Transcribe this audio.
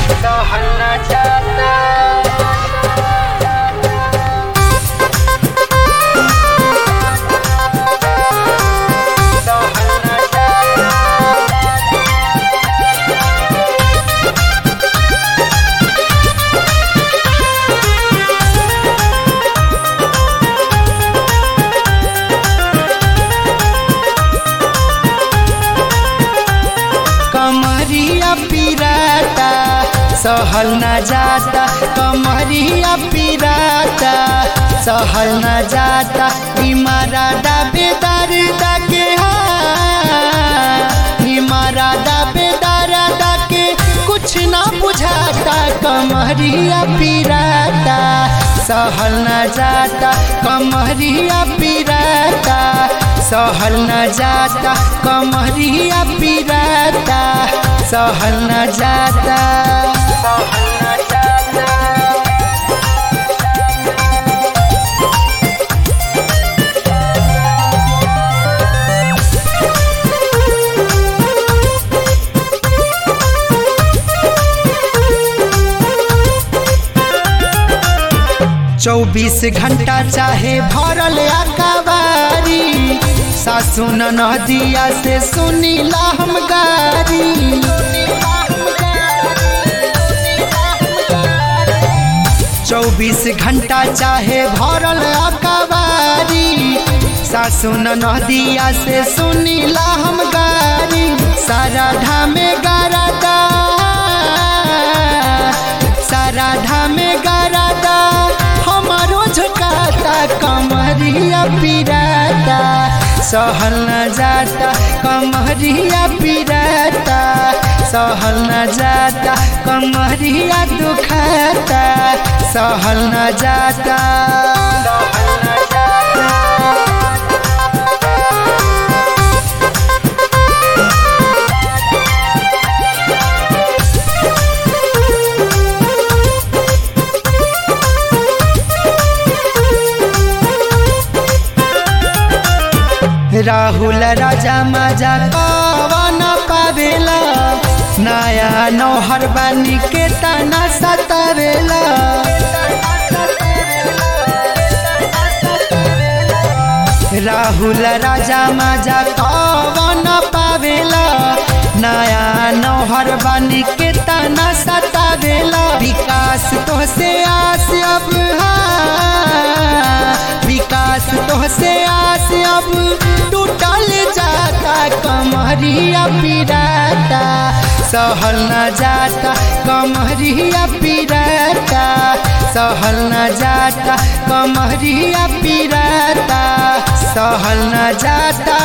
सहना जाता सहना जाता कमरिया पिराता सहल न जाता कमरिया पिराता सहल न जाता इमारा दाबेदार दाके इमारा दाबेदार दाके कुछ ना बुझाता कमरिया पिराता सहल न जाता कमरिया पिराता सहल न जाता कमरिया पिराता सहल न जाता सहल न जाता चौबीस घंटा चाहे भरल अकबारी सासु नदिया से सुनीला हम गारी चौबीस घंटा चाहे भरल अकबारी सासु नदिया से सुनीला हम गारी सारा धामे गारादा सारा धामे गारादा हमारो झुकाता कमरिया पिराता सहल न जाता कमरिया पिराता सहल न जाता कमरिया दुखाता सहल न जाता सहल न जाता राहुल राजा मजा कवन पावेला नया नौहर बानी के तना सतावेला राहुल राजा मजा कवन पावेला नया नौहर बानी के तना सतावेला विकास तो से आस अब विकास तो से आस अब टूटल जाता कमरिया पिराता सहल न जाता कमरिया पिराता सहल न जाता कमरिया पिराता सहल न जाता